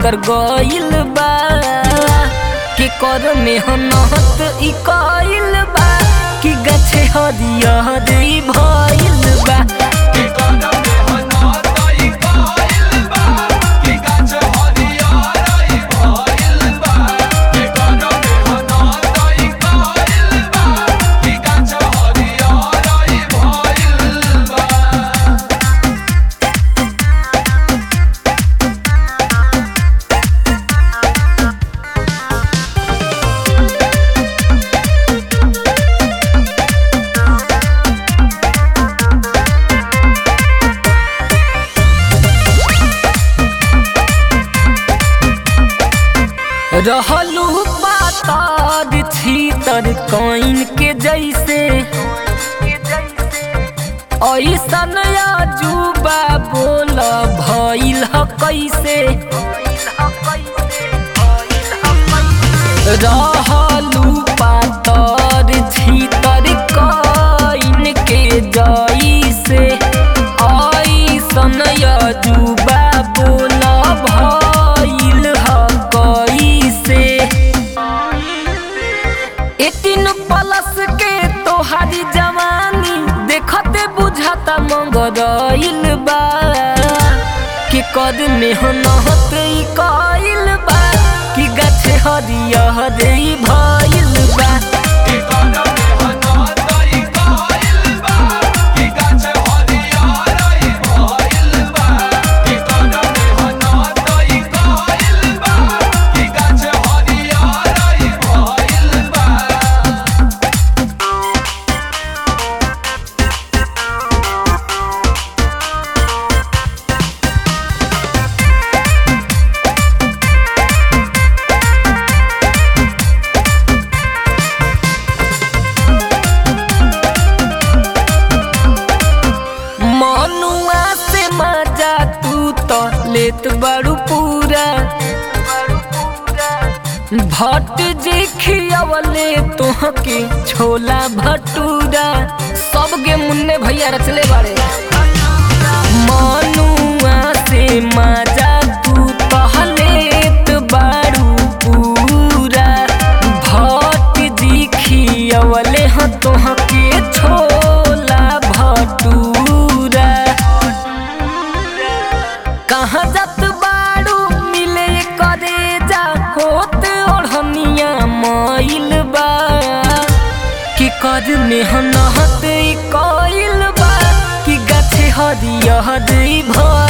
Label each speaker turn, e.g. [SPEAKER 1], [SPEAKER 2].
[SPEAKER 1] कर गइल बा के कर मेहनत ई कइल बा कि गछे हरियर ई भइल बा रहलू पातर छीतर कइन के जैसे ऐसन अजूबा बोल भइल ह कैसे रहलू पातर छीतर कइन के जैसे ऐसन अजूबा बोल भइल ह कैसे एटीन प्लस के तोहारी जवानी देखते बुझाता मंगरइल बा के कद मेहनत ई कइल बा कि गाछ हरियर ई भइल बा मनुआ से मजा तू तो लेत बड़ू पूरा भट जे खियावले तोहके छोला भटूरा सब गे मुन्ने भैया रचले बाड़े मनुआ से मजा तू तो लेत बाड़ू पूरा भट जी खियावले ह तोहके छोला भटूरा कहाँ जात बाड़ू मिले करे जा होत ओढ़निया मइल बा कि कर मेहनत ई कइल बा कि गाछे हरियर ई भइल